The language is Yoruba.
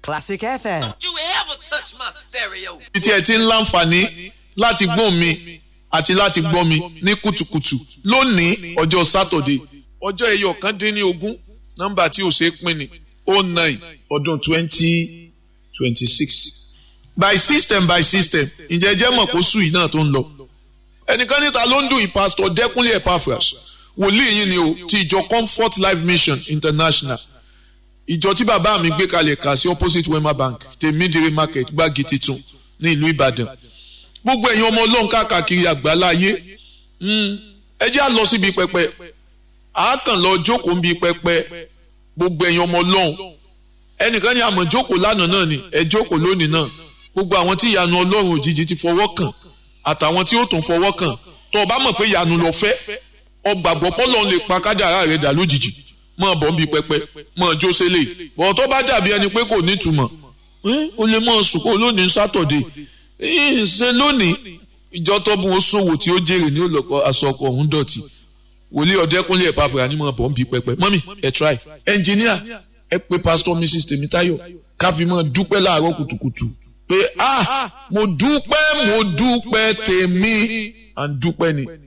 Classic FM. you ever touch my stereo. tí ẹ ti ń láǹfààní láti gbọ́ mi àti láti gbọ́ mi ní kùtùkùtù lónìí ọjọ́ sátọ̀dé ọjọ́ ẹyọ kan dín ní ogún nọ́mbà tí ò ṣeé pín ní oh nine ọdún twenty twenty six by system by system ǹjẹ́ jẹ́ mọ̀ kó sùn yìí náà tó ń lọ ẹnìkan níta ló ń dùn yìí pásítọ̀ dẹ́kunlé epaphras wòlíì yìí ni o ti ìjọ comfort life mission international ìjọ tí bàbá mi gbé kalẹ̀ kà sí opposite wema bank tèmídìrí market gbági titun ní ìlú ìbàdàn gbogbo ẹ̀yin ọmọ ọlọ́run káàkiri àgbáláyé ẹ jẹ́ à lọ síbi pẹpẹ àákàn lọ jókòó ń bi pẹpẹ gbogbo ẹ̀yin ọmọ ọlọ́run ẹnìkan ní àmọ̀ jókòó lánàá náà ni ẹ jókòó lónìí náà gbogbo àwọn tí ìyanu ọlọ́run òjijì ti fọwọ́ kàn àtàwọn tí ó tún fọwọ́ kàn tó o bá mọ̀ pé ìyanu lọ fẹ́ ọgbàgbọ́ pọ́lọ́run lè pa kádàrá rẹ̀ dà lójijì mọ̀ bọ́ ń bi pẹpẹ mọ̀ jó sélè bọ̀ tó bá dàbí ẹni pé kò nítumọ̀ o lè mọ̀ sùn kó lónìí sátọ̀dé ṣe lónìí ìjọ tó bu oṣòwò tí ó jèrè ní olùkọ́ aṣọ ọkọ̀ ọ̀hún dọ̀tí wòlíì ọ̀dẹ́kúnlé ẹ̀ pàfẹ́ ànímọ̀ bọ̀ ń bi pẹpẹ mọ́mì ẹ̀ try. ẹnjìníà ẹ pé pásítọ̀ mrs tèmítáyọ̀ káfíńmọ̀ dúpẹ́ láàárọ̀ kùtùkùtù pé ah mo dúpẹ́ mo dúpẹ́ tèmi à ń dúpẹ́ ni